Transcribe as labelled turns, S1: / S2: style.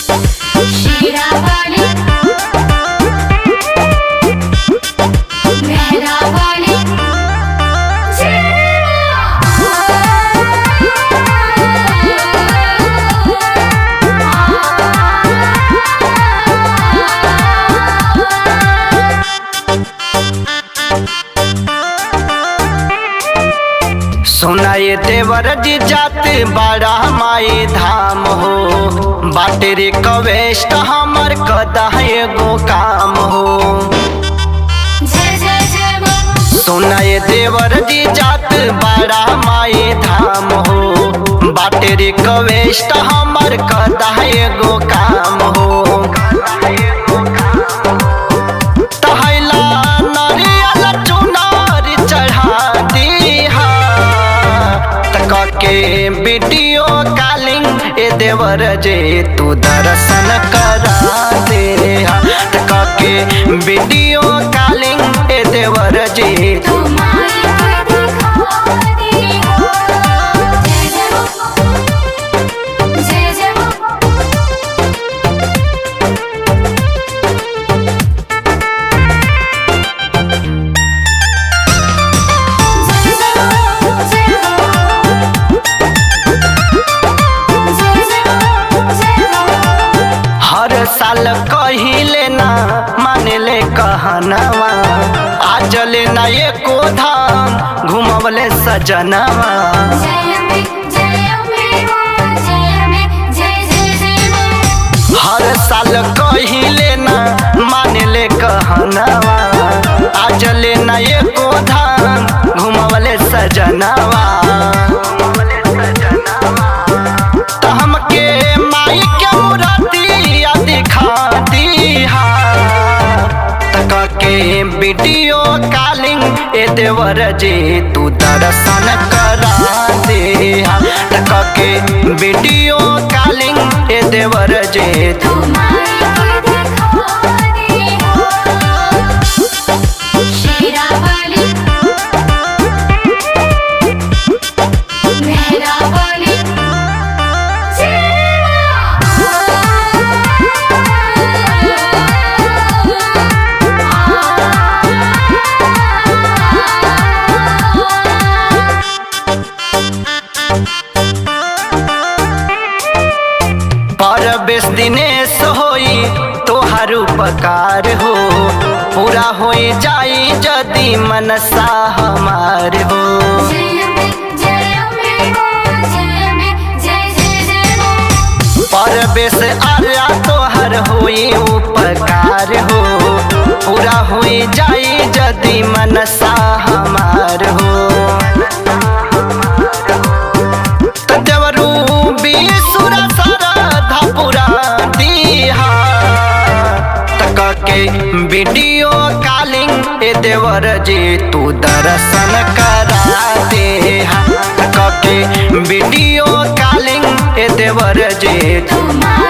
S1: शीरावाली मेहरावाली
S2: सुनाए देवर जी जाते बड़ा माई धाम हो बाटे रे कवेस्ट हमर कदा एगो काम हो
S1: जय जय जय मां
S2: सुनाए देवर जी जात बड़ा माई धाम हो बाटे रे कवेस्ट हमर कदा एगो काम हो तहला नरियल चुनार चढ़ा दीहा तक के वीडियो कॉलिंग ए देवर जे तू दर्शन करा दे तक के वीडियो कॉलिंग ए देवर जे तू
S1: तुम्हारी कोई दिखा दी हो जय जय मां जय जय मां जय जय मां जय मां जय जय मां जय मां
S2: हर साल कहिले ना मानेले कहनवा आज ले ना एको धाम घुमवले सजनवा
S1: जय अम्बे जय अम्बे मां जय अम्बे जय जय जय मां
S2: हर साल कहिले ना मानेले कहनवा आज ले ना एको धाम घुमवले सजनवा त हमके माई के मूर्तिया दिखा दीहा तक के वीडियो कॉलिंग ए देवर जी तू दर्शन करा दे तक के वीडियो कॉलिंग ए देवर जी तू
S1: तुम्हारी कोई दिखा दी हो शीरावाली मेहरावाली
S2: पर बेस दिनेश होई तोहार उपकार हो पूरा होई जाई जदी मनसा हमार हो
S1: जय अम्बे जय अम्बे मां जय अम्बे जय जय जय मां
S2: पर बेस आर्या तोहर होई उपकार हो पूरा होई जाई जदी मनसा हमार हो त देवरू बीसुर सरधा पुरा दीहा तक के वीडियो कॉलिंग ए देवर जी तू दर्शन करा दे तक के वीडियो कॉलिंग ए देवर जी
S1: तुम्हारी